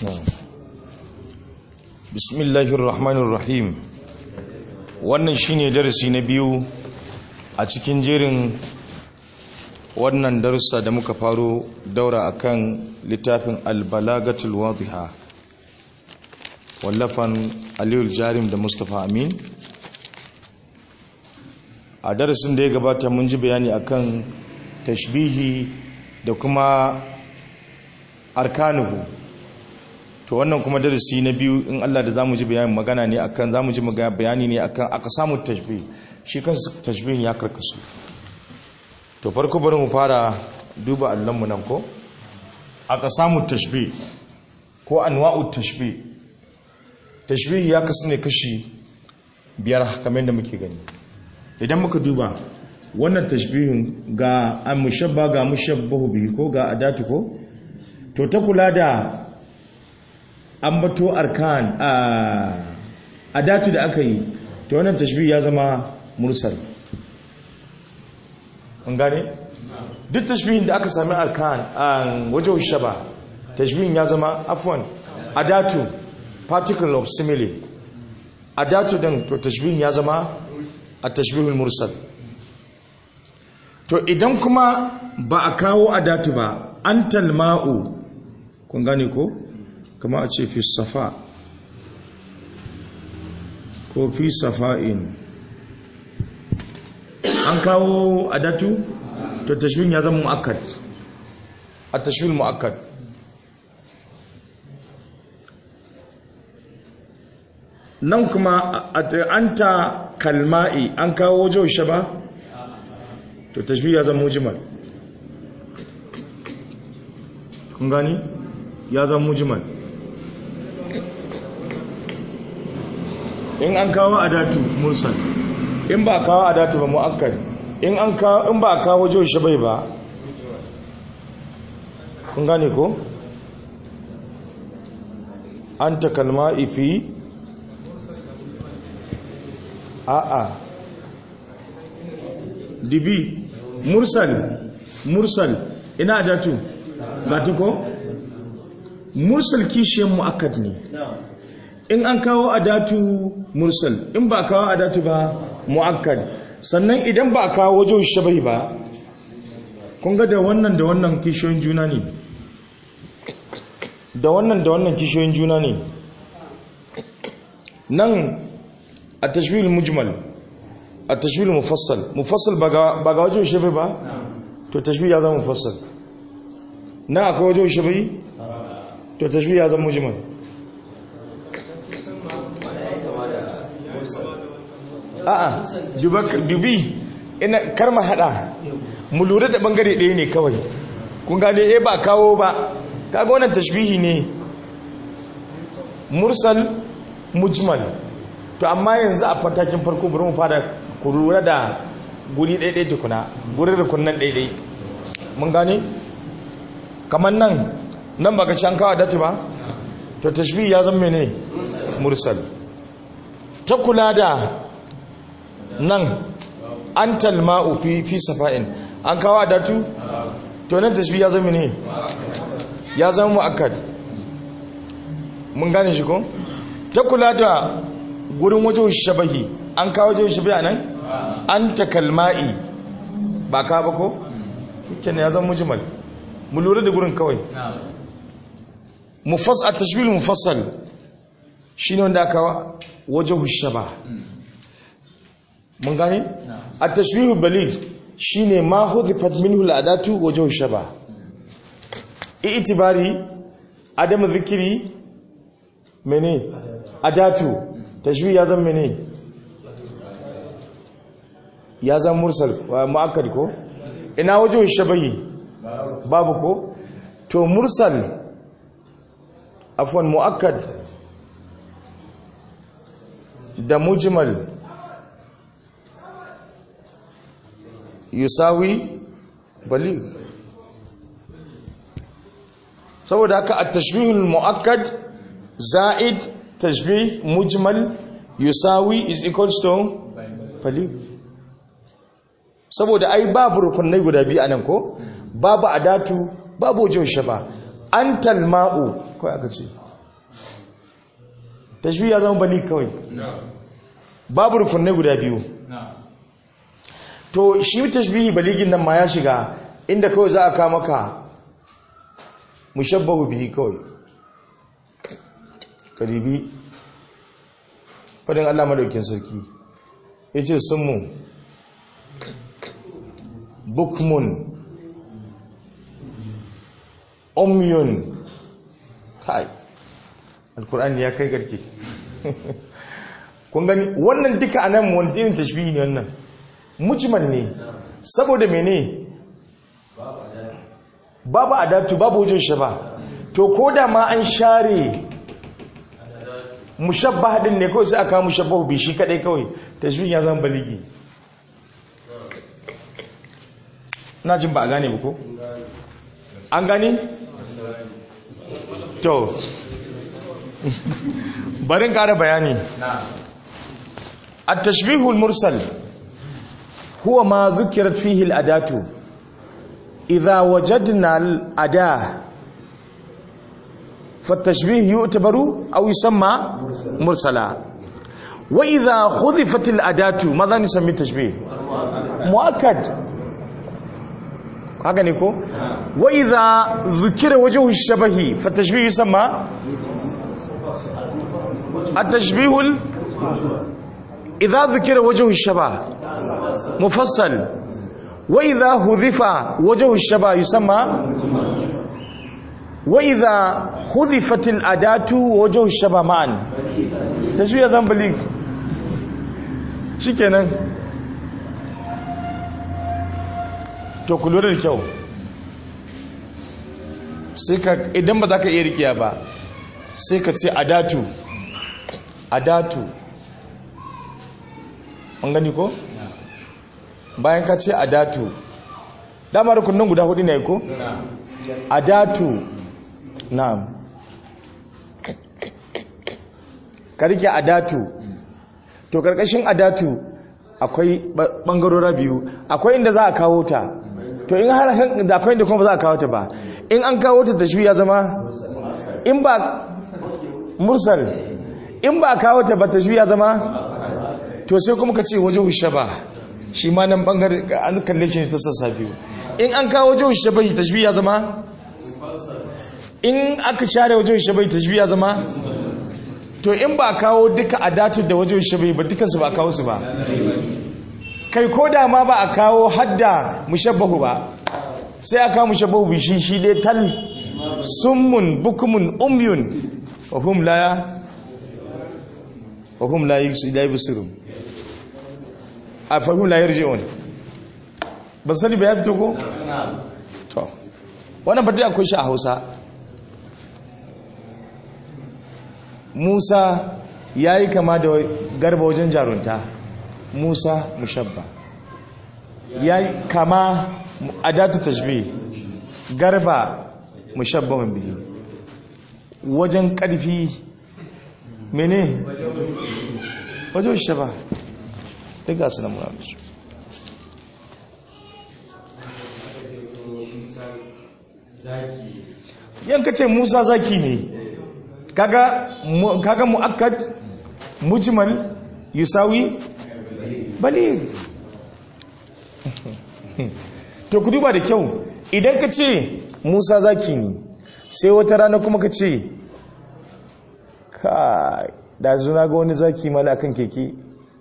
bismillahir rahmanir rahim wannan shine darasi na biyu a cikin jerin wannan darussa da muka faro daura akan littafin albalagatul wadiha wallafan aliyul jarim da mustapha amin a darasin da ya gabata mun ji bayani akan tashbihi da kuma arkanuhu to wannan kuma darasi na biyu in Allah da zamu ji bayani magana ne akan zamu ji bayani ne akan aka samu tashbih shi kansa tashbihin ya karkasu to farko bari mu fara duba allon mu nan ko aka samu tashbih ko anwa'u tashbih tashbih ya kasu ne kashi biyar kamar yadda muke gani idan muka duba wannan tashbihin ga an mushabba ga mushabbahu bihi ko ga adatu ko to ta kula da ambato arkan a adatu da aka yi to wannan tashbih ya zama mursal an gane duk tashbihin da aka sami arkan a wajen shaba tashbihin ya zama afwan adatu particle of simile adatu din to tashbihin ya zama a tashbihul mursal to idan kuma ba a kawo adatu ba an talma'u kun gane ko kama a ce fi safa ko fi safa'in an kawo adatu to tashbih ya zama mu'akkad a tashbih mu'akkad nan kuma anta kalma'i an kawo jaushe ba to tashbih ya zama mujmal kun gani ya zama mujmal in an kawo adatu mursal in ba kawo adatu ba mu'akkad in an kawo in ba kawo jaushe bai ba kun gane ko anta kalma'i fi a'a dibi mursal mursal ina adatu gatu ko mursal kishiyan mu'akkad ne in an kawo adatu mursal in ba kawo adatu ba mu'akkad sannan idan ba kawo wajen shabai ba kun ga da wannan da wannan kishiyoyin juna ne da wannan da wannan kishiyoyin juna ne nan a tashwil mujmal a tashwil mufassal mufassal ba ga wajen shabai ba to tashwil ya zama mufassal na akwai wajen shabai to tashwil ya zama mujmal a'a dubi ina karma hada mu lura da bangare ɗaya ne kawai kun gane eh ba kawo ba kaga wannan tashbihi ne mursal mujmal to amma yanzu a fatakin farko bari mu fara ku lura da guri ɗaiɗai tukuna guri da kunnan ɗaiɗai mun gane kamar nan nan baka can kawo dati ba to tashbihi ya zama ne mursal ta kula da nan an talma'u fi fi safa'in an kawo adatu to nan tashbih ya zama ne ya zama mu'akkad mun gane shi ko ta kula da gurin wajen shabahi an kawo wajen shabahi anan an ta kalma'i ba ka ba ko kenan ya zama mujmal mu lura da gurin kawai mufassal at-tashbih mufassal shine wanda aka wajen shaba mun gane a tashwihu baligh shine ma hudhifat minhu al'adatu wajhu shaba i'tibari adam dhikri mene adatu tashwih ya zama mene ya zama mursal muakkad ko ina wajhu shabahi babu ko to mursal afwan muakkad da mujmal yusawi baligh saboda haka at-tashbihul muakkad za'id tashbih mujmal yusawi is equals to baligh saboda ai babu rukunai guda biyu anan ko babu adatu babu wajen shaba antal ma'u kai aka ce tashbihi ya zama bali kawai babu rukunai guda biyu to shi tashbihi baligin nan ma ya shiga inda kawai za a kama maka mushabbahu bihi kawai karibi fadin Allah madaukin sarki yace sunmu bukmun umyun kai alkur'ani ya kai garke kun gani wannan duka anan wani irin tashbihi ne wannan mujmal ne saboda mene babu adatu babu wajen shaba to ko da ma an share mushabbah din ne kawai sai aka mushabbahu bi shi kadai kawai tashbih ya zama baligi na jin ba a gane ba ko an gane to barin kara bayani التشبيه المرسل هو ما ذكرت فيه الأداة إذا وجدنا الأداة فالتشبيه يعتبر أو يسمى مرسلا وإذا حذفت الأداة ماذا نسمي التشبيه مؤكد هكذا نقول وإذا ذكر وجه الشبه فالتشبيه يسمى التشبيه ال... إذا ذكر وجه الشبه مفصل وإذا حذف وجه الشبه يسمى وإذا حذفت الأداة وجه الشبه معا تشبيه ذنب ليك shikenan to ku lura da kyau sai ka idan ba za ka iya rikiya ba sai ka ce adatu adatu an gani ko? bayan ka ce adatu dama rukunin guda hudu ne ko? adatu na'am ka rike adatu to karkashin adatu akwai bangarora biyu akwai inda za a kawo ta to in har da akwai inda kuma ba za a kawo ta ba in an kawo ta tashbi ya zama in ba mursal in ba a kawo ta ba tashbi ya zama to sai kuma ka ce waje hushe ba shi ma nan bangare an kalle shi ne ta sassa biyu in an kawo waje hushe bai tashbi ya zama in aka share waje hushe bai tashbi ya zama to in ba kawo duka a datu da waje hushe bai ba dukansu ba kawo su ba kai ko da ma ba a kawo hadda mushabbahu ba sai a kawo mushabbahu bi shi shi dai tal summun bukumun umyun wa hum la wa hum la yusirun a fahim la yarji'un ba sani ba ya fito ko to wannan fata akwai shi a Hausa Musa yayi kama da garba wajen jarunta Musa mushabba yayi kama adatu tashbih garba mushabbahun bihi wajen karfi mene wajen shaba duk gasu na muna da su yanka ce musa zaki ne kaga mu'akkad mujmal yusawi bali to ku duba da kyau idan ka ce musa zaki ne sai wata rana kuma ka ce ka da zuna ga wani zaki mala akan keke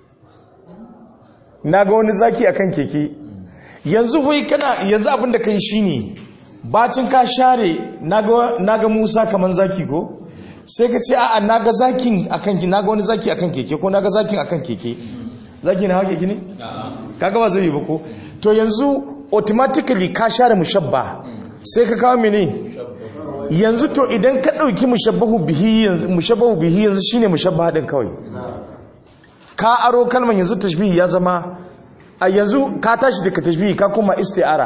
na ga wani zaki akan keke yanzu wai kana yanzu abin da kai shine bacin ka share na ga musa kaman zaki ko sai ka ce a'a na ga zakin akan ki na ga wani zaki akan keke ko na ga zakin akan keke zaki na hawa keke ne kaga ba zai yi ba ko to yanzu automatically ka share mushabba sai ka kawo mene yanzu to idan ka dauki mushabbahu bihi yanzu mushabbahu bihi yanzu shine mushabba din kawai ka aro kalman yanzu tashbihi ya zama a yanzu ka tashi daga tashbihi ka kuma isti'ara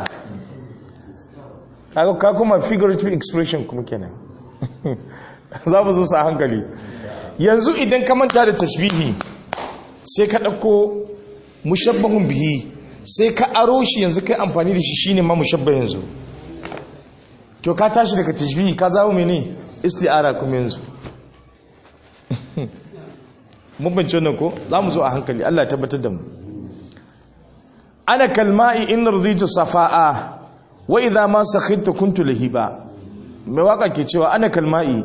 ka kuma figurative expression kuma kenan za mu zo sa hankali yanzu idan ka manta da tashbihi sai ka ɗauko mushabbahun bihi sai ka aro shi yanzu kai amfani da shi shine ma mushabba yanzu to ka tashi daga tashbihi ka zawo mene isti'ara kuma yanzu mun bince wannan ko za mu zo a hankali Allah ya tabbatar da mu ana kalma'i in raditu safa'a wa idha ma sakhittu kuntu lahiba mai waka ke cewa ana kalma'i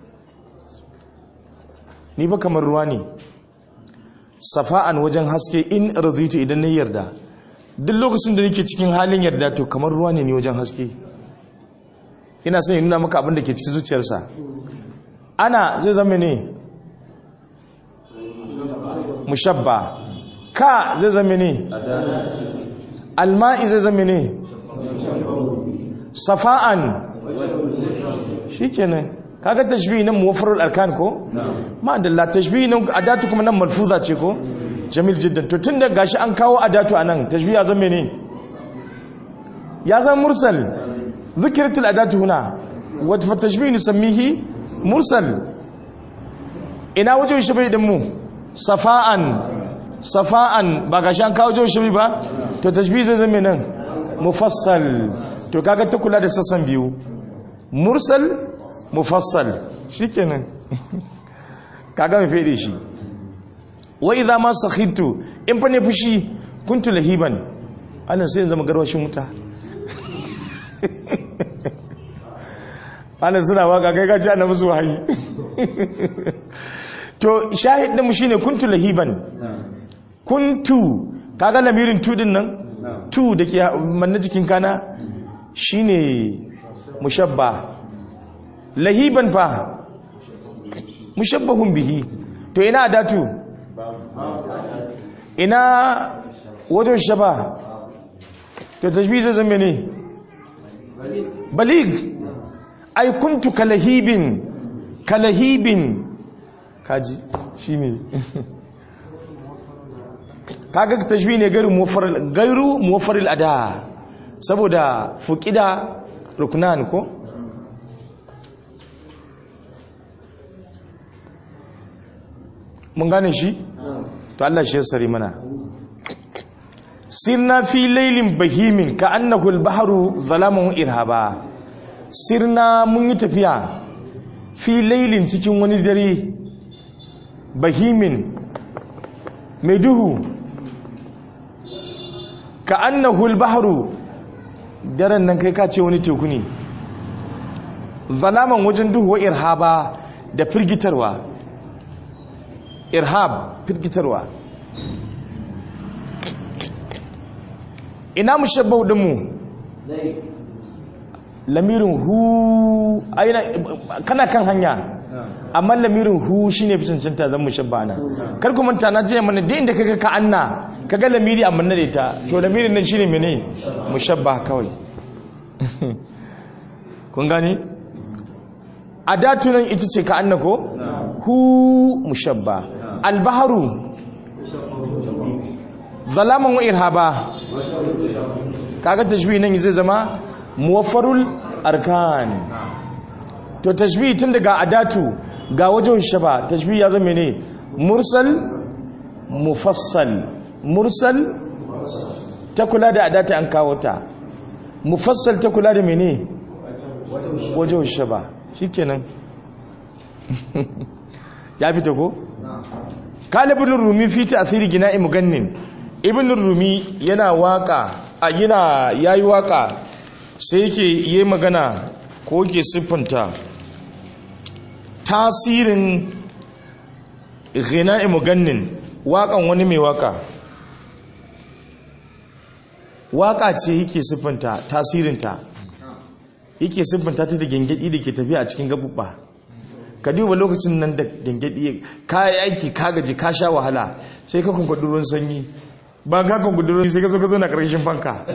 ni ba kamar ruwa ne safa'an wajen haske in raditu idan na yarda duk lokacin da nake cikin halin yarda to kamar ruwa ne ni wajen haske ina son nuna maka abin da ke cikin zuciyarsa ana zai zama ne mushabba ka zai zama ne alma'i zai zama ne safa'an shikenan kaga tashbihi nan muwaffarul arkan ko ma dalla tashbihi nan adatu kuma nan malfuza ce ko jamil jiddan to tunda gashi an kawo adatu anan tashbihi ya zama ne ya zama mursal zikiratul adatu huna wa fa tashbihi nusammihi mursal ina wajen shabai din mu safa'an safa'an ba gashi an kawo wajen shabai ba to tashbihi zai zama nan mufassal to kaga ta kula da sassan biyu mursal mufassal shikenan kaga mai fede shi wa idza ma sakhitu in fa ne fushi kuntu lahiban Allah sai zama garwashin wuta Allah suna waka kai ka ji ana musu wahayi to shahid din mu shine kuntu lahiban kuntu kaga lamirin tu din nan tu dake manna jikin kana shine mushabba lahiban fa mushabbahun bihi to ina adatu ina wajen shaba to tashbih zai zama ne balig ai kuntu kalahibin kalahibin kaji shine kaga tashbih ne gairu muwaffaril gairu muwaffaril ada saboda fuqida ruknan ko mun gane shi to Allah shi ya sari mana sirna fi lailin bahimin ka annahu al-bahru zalamun irhaba sirna mun yi tafiya fi lailin cikin wani dare bahimin mai duhu ka annahu al-bahru daren nan kai ka ce wani teku ne zalaman wajen duhu wa irhaba da firgitarwa irhab firgitarwa ina mushabbau dinmu lamirin hu aina kana kan hanya amma lamirin hu shine fi cancanta zan mushabba na kar ku manta na je mana da inda kaga ka anna kaga lamiri amma na da ita to lamirin nan shine mene mushabba kawai kun gani adatu nan ita ce ka anna ko hu mushabba albaharu zalaman wa irhaba kaga tashbih nan zai zama muwaffarul arkan to tashbih tun daga adatu ga wajen shaba tashbih ya zama ne mursal mufassal mursal ta kula da adatu an kawo ta mufassal ta kula da mene wajen shaba shikenan ya fita ko kalibin rumi fi tasiri gina mugannin ibn rumi yana waka a yana yayi waka sai yake yi magana ko yake siffanta tasirin gina mugannin wakan wani mai waka waka ce yake siffanta tasirinta yake siffanta ta da gengedi da ke tafiya a cikin gabubba ka duba lokacin nan da gengedi ka yi aiki ka gaji ka sha wahala sai ka kunkwadi ruwan sanyi ba ka kunkwadi ruwan sai ka zo ka zo na karshen fanka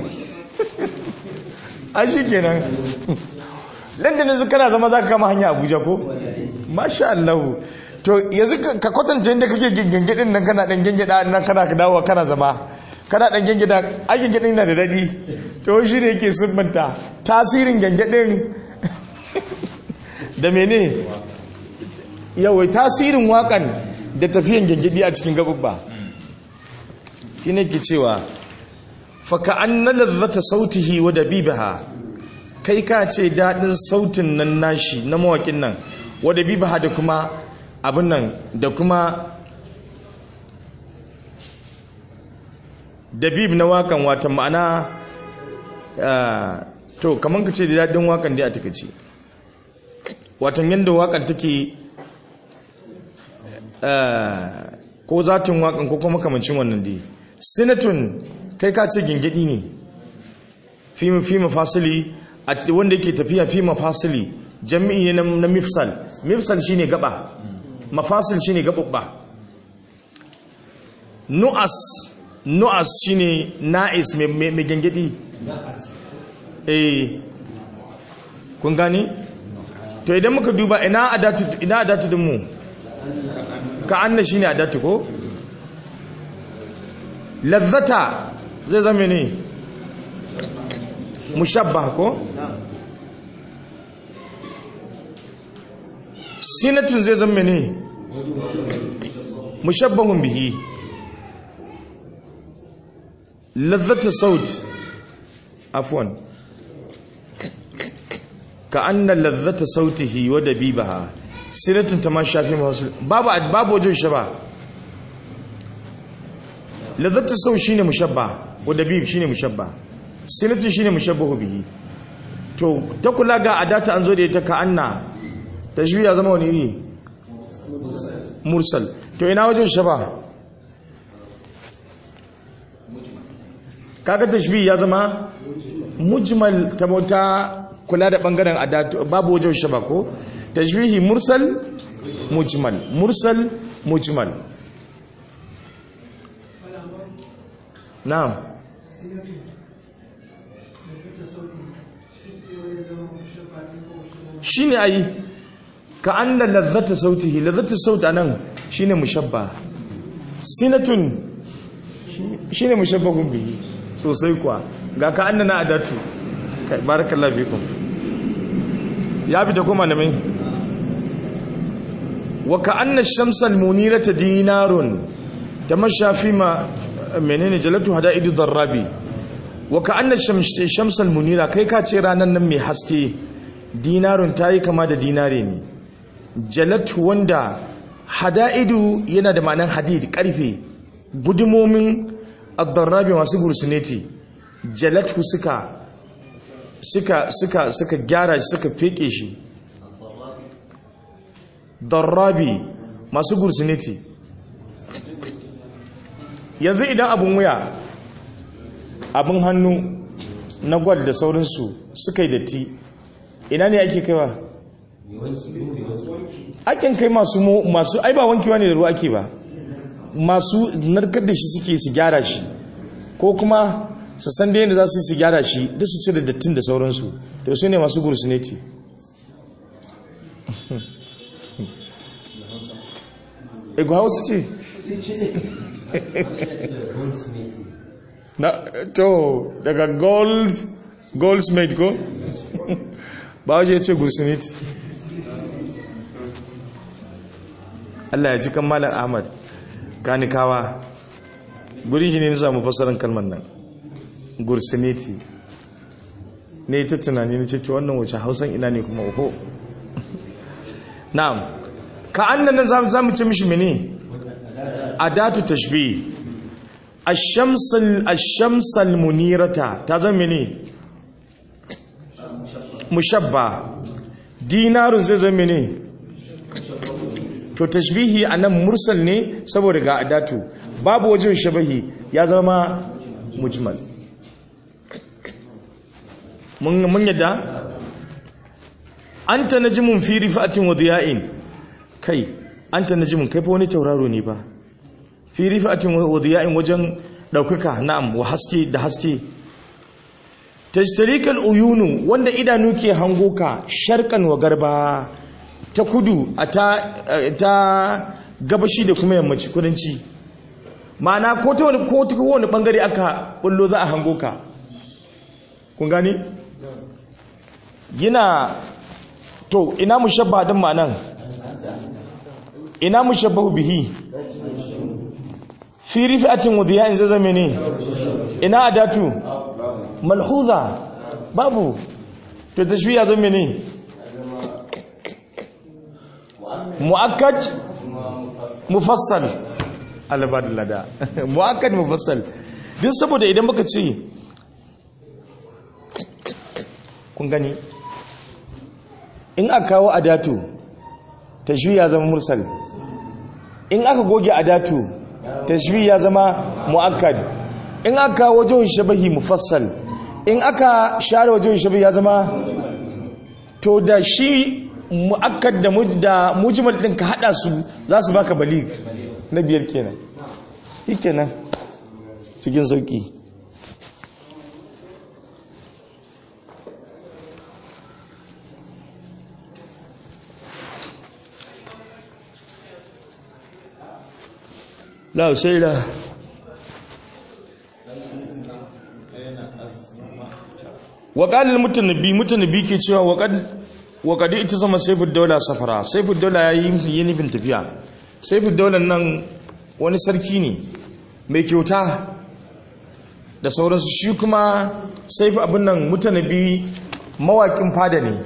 an shi kenan landanin su kana zama za ka kama hanya abuja ko masha allahu to yanzu ka kwatanta yadda kake gengedin nan kana dan gengeda nan kana ka dawo kana zama kana dan gengeda a gengedin na da daɗi to shi ne yake siffanta tasirin gengedin da mene yawai tasirin wakan da tafiyan gengedi a cikin gabubba shi ne ke cewa faka an na lazzata sautihi wa dabibaha kai ka ce daɗin sautin nan nashi na mawakin nan wa dabibaha da kuma abin nan da kuma dabib na wakan watan ma'ana to kamar ka ce da daɗin wakan dai a takaice watan yadda wakan take ko zatin wakan ko kuma kamancin wannan dai sinatun kai ka ce gingidi ne fi mafasili a wanda yake tafiya fi mafasili jami'i ne na mifsal mifsal shine gaba mafasil shine gababba nu'as nu'as shine na'is mai gingidi eh kun gani to idan muka duba ina adatu ina adatu din mu ka anna shine adatu ko lazzata zai zama ne mushabbah ko sinatun zai zama ne mushabbahun bihi lazzata saut afwan ka anna lazzata sautihi wa dabibaha sinatun ta ma shafi mawasul babu babu wajen shaba lazzata sau shine mushabba wa dabib shine mushabba sinatun shine mushabbahu bihi to ta kula ga adata an zo da ita ka anna tashbih ya zama wani iri mursal to ina wajen shaba kaga tashbih ya zama mujmal ta bauta kula da bangaren adatu babu wajen shaba ko tashbihi mursal mujmal mursal mujmal na'am shine ayi ka anna lazzata sautihi lazzata sauta nan shine mushabba sinatun shine mushabbahun bihi sosai kuwa ga ka anna na adatu kai barakallahu fikum ya fita kuma da mai wa ka anna shamsal munirata dinarun tamasha fi ma menene jalatu hadaidu darrabi wa ka anna shamsal munira kai ka ce ranan nan mai haske dinarun tayi kama da dinare ne jalatu wanda hada'idu yana da ma'anar hadid karfe gudumomin ad-darrabi masu gursuneti jalatu suka suka suka suka gyara shi suka feke shi darrabi masu gursuneti yanzu idan abin wuya abin hannu na gwal da saurinsu suka yi datti ina ne ake kaiwa akin kai masu masu ai ba wankewa ne da ruwa ake ba masu narkar da shi suke su gyara shi ko kuma su san da yadda za su yi su gyara shi duk su cire dattin da sauransu da su ne masu gursuneti ego hausa ce na to daga gold goldsmith ko ba waje ya ce gursuneti Allah ya ji kan malam Ahmad kanikawa gurin shi ne na samu fasarin kalmar nan gursuneti ne ta tunani na ce to wannan wace hausan ina ne kuma oho na'am ka annan za zamu ce mishi mene adatu tashbih ash-shamsul ash-shamsal munirata ta zama mene mushabba dinarun zai zama mene to tashbihi anan mursal ne saboda ga adatu babu wajen shabahi ya zama mujmal mun mun yadda anta najmun fi rifatin wa diya'in kai anta najmun kai fa wani tauraro ne ba fi rifatin wa diya'in wajen daukaka na'am wa haske da haske tajtarikal uyunu wanda idanu ke hango ka sharkan wa garba ta kudu a ta, ta gabashi da kuma yammaci kudanci ma'ana ko ta wani ko ta wani bangare aka bullo za a hango ka kun gani yana to ina mushabba din ma'anan ina mushabbahu bihi fi rifatin wudiya in zazame ne ina adatu malhuza babu to tashbiya zame ne mu'akkad mufassal albad lada muakkad mufassal duk saboda idan muka ce kun gani in aka kawo adatu tashbih ya zama mursal in aka goge adatu tashbih ya zama muakkad in aka kawo wajhun shabahi mufassal in aka share wajhun shabahi ya zama to da shi muakkad da da mujmal din ka hada su za su baka balig na biyar kenan shikenan cikin sauki la sai da waƙalil mutanabbi mutanabbi ke cewa waƙadi ita zama saifin daula safara saifin daula ya yi nufin tafiya saifin daular nan wani sarki ne mai kyauta da sauransu shi kuma saifin abin nan mutanabbi mawaƙin fada ne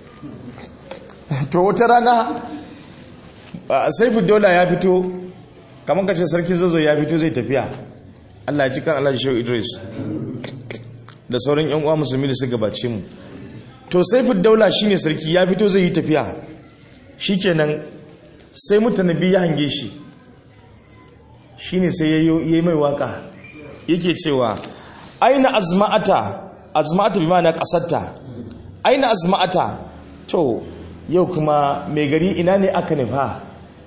to wata rana saifin daula ya fito kamar kace sarkin zazo ya fito zai tafiya Allah ya ci kan Allah Shehu Idris da sauran yan uwa musulmi da su gabace mu to Saifud Daula shine sarki ya fito zai yi tafiya shikenan sai mutanabi ya hange shi shine sai yayi mai waka yake cewa aina azma'ata azma'ata bi ma'ana qasatta aina azma'ata to yau kuma mai gari ina ne aka nufa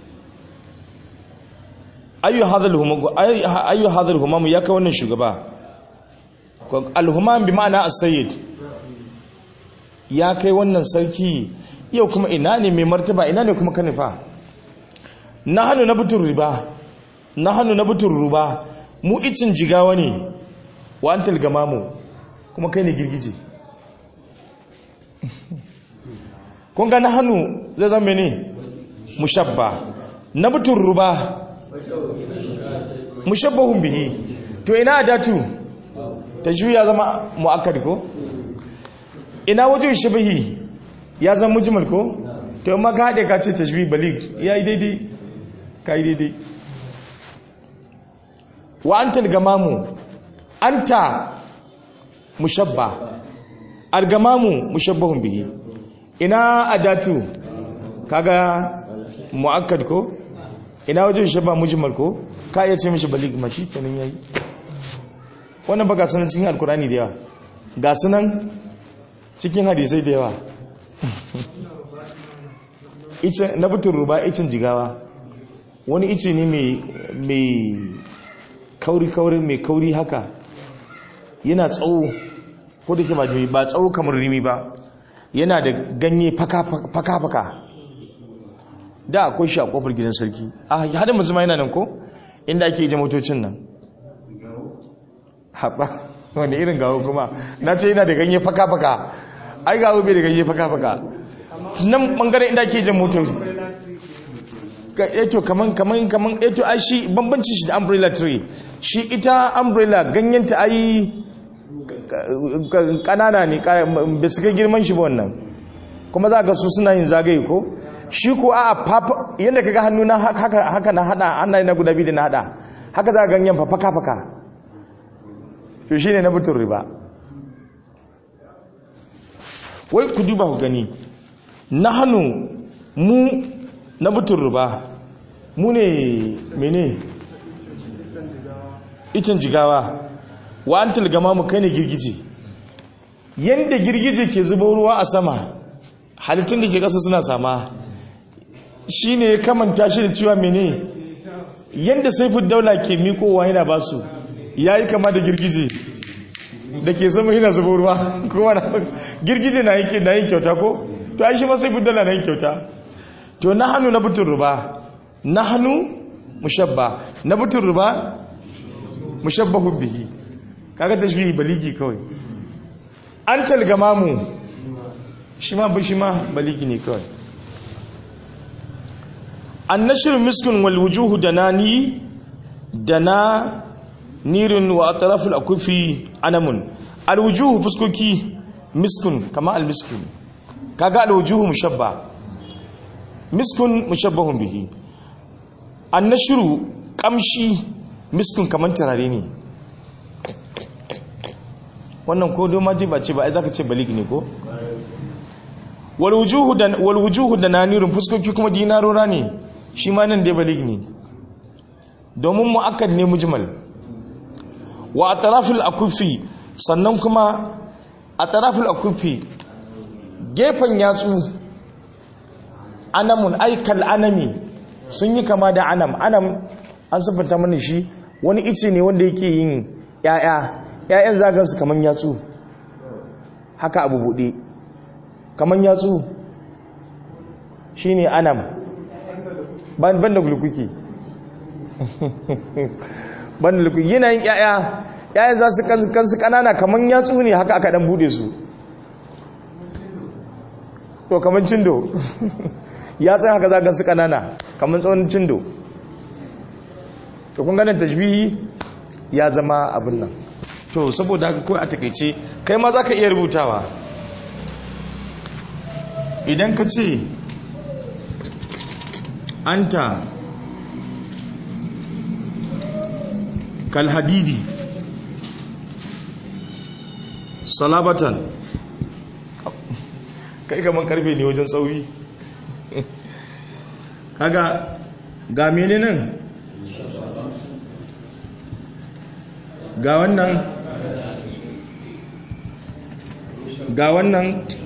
ayyu hadha al-humam ya kai wannan shugaba al-humam bi ma'ana as-sayyid ya kai wannan sarki yau kuma ina ne mai martaba ina ne kuma kanifa nahanu nabtur riba nahanu nabtur ruba mu icin jigawa ne wa antal gamamu kuma kai ne girgije kun ga nahanu zai zama ne mushabba nabtur ruba mushabbahun bihi to ina adatu tashbih ya zama muakkad ko ina wajen shabahi ya zama mujmal ko to amma ka hade ka ce tashbih balig yayi daidai kai daidai wa anta al-gamamu anta mushabba al-gamamu mushabbahun bihi ina adatu kaga muakkad ko ina wajen shabba mujmal ko ka iya ce mishi balig ma shi kenan yayi wannan ba ga sanan cikin alkurani da yawa ga sunan cikin hadisai da yawa ice na butun ruba icin jigawa wani ice ne mai kauri-kauri mai kauri haka yana tsawo ko da ke ba tsawo kamar rimi ba yana da ganye faka-faka da akwai shi a kofar gidan sarki a hadin musulma yana nan ko inda ake yi motocin nan haɓa wani irin gawo kuma na ce yana da ganye faka-faka ai gawo bai da ganye faka-faka nan ɓangaren inda ake yi motoci eto kaman kaman kaman eto ai shi bambanci shi da umbrella tree shi ita umbrella ganyenta ai kanana ne bai su kai girman shi ba wannan kuma za ga su suna yin zagaye ko shi ko a yadda kaga hannu na haka na hada hannaye na guda biyu da na hada haka za a ganyen fa faka faka to shi ne na butun riba wai ku duba ku gani na hannu mu na butun riba mu ne mene icin jigawa wa an tilgama mu kai ne girgije yadda girgije ke zuba ruwa a sama halittun da ke ƙasa suna sama shi ne ya kamanta shi da cewa mene yadda saifin daula ke mikowa yana ba su ya yi kama da girgije da ke sama yana zuba ruwa kowa na girgije na yin kyauta ko to ai shi ma saifin daula na yin kyauta to na hannu na butun ruba na hannu mushabba na butun ruba mushabbahun bihi kaga tashbihi baligi kawai an talgama mu shi ma bi shi ma baligi ne kawai annashir miskun wal wujuhu danani dana nirin wa atraful akufi anamun al wujuhu fuskoki miskun kama al miskun kaga al wujuhu mushabba miskun mushabbahun bihi annashuru kamshi miskun kamar turare ne wannan ko doma ji ba ce ba ai zaka ce balik ne ko wal wujuhu da wal wujuhu da nanirun fuskoki kuma dinarora ne shi ma nan dai balik ne domin muakkad ne mujmal wa atrafil akufi sannan kuma atrafil akufi gefen yatsu anamun aikal anami sun yi kama da anam anam an siffanta mana shi wani ice ne wanda yake yin ya'ya ya'yan zagan su kaman yatsu haka abu bude kaman yatsu shine anam ban da gulukuki ban da gulukuki yanayin ya'ya ya'yan za su kansu kanana kaman yatsu ne haka aka dan bude su to kaman cindo yatsun haka zagan su kanana kaman tsawon cindo to kun ganin tajbihi ya zama abin nan to saboda haka kawai a takaice kai ma za ka iya rubutawa idan ka ce anta kalhadidi salabatan kai kaman karfe ne wajen tsauri kaga ga mene nan ga wannan ga wannan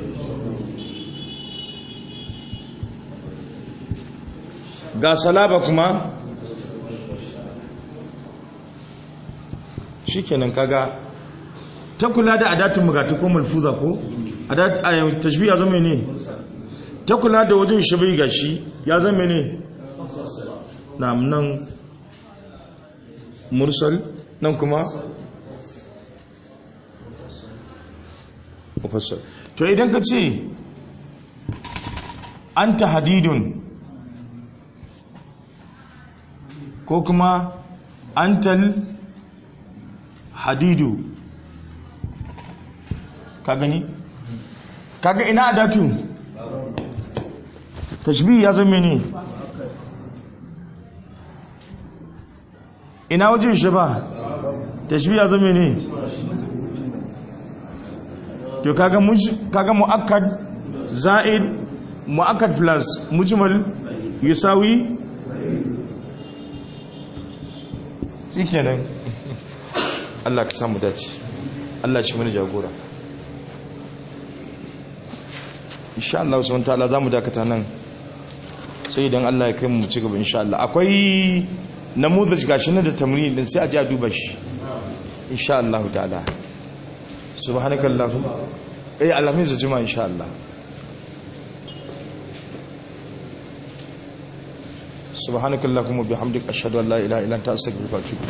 ga salaba kuma shikenan kaga ta kula da adatun bugatu ko malfuza ko adat tashbih ya zama ne ta kula da wajen shabai gashi ya zama ne na nan mursal nan kuma mufassal to idan ka ce anta hadidun ko kuma antal hadidu ka gani kaga ina adatu tashbih ya zama ne ina wajen shi ba tashbih ya zama ne to kaga kaga muakkad za'id muakkad plus mujmal yusawi shikenan Allah ka samu dace Allah shi mana jagora insha Allah subhanahu wataala zamu dakata nan sai idan Allah ya kai mu ci gaba insha Allah akwai namuzaj gashi na da tamrin din sai a ji a duba shi insha Allah ta'ala subhanakallahumma eh alamin za jima insha Allah subhanakallahumma bihamdika ashhadu an la ilaha illa anta astaghfiruka wa atubu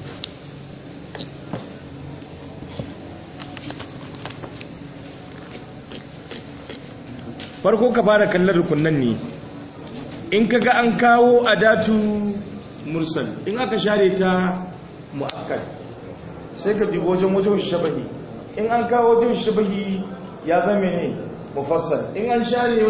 farko ka fara kallon rukunan ne in kaga an kawo adatu mursal in aka share ta mu'akkad sai ka dubo wajen wajen shabahi in an kawo wajen shabahi ya zame ne mufassal in an share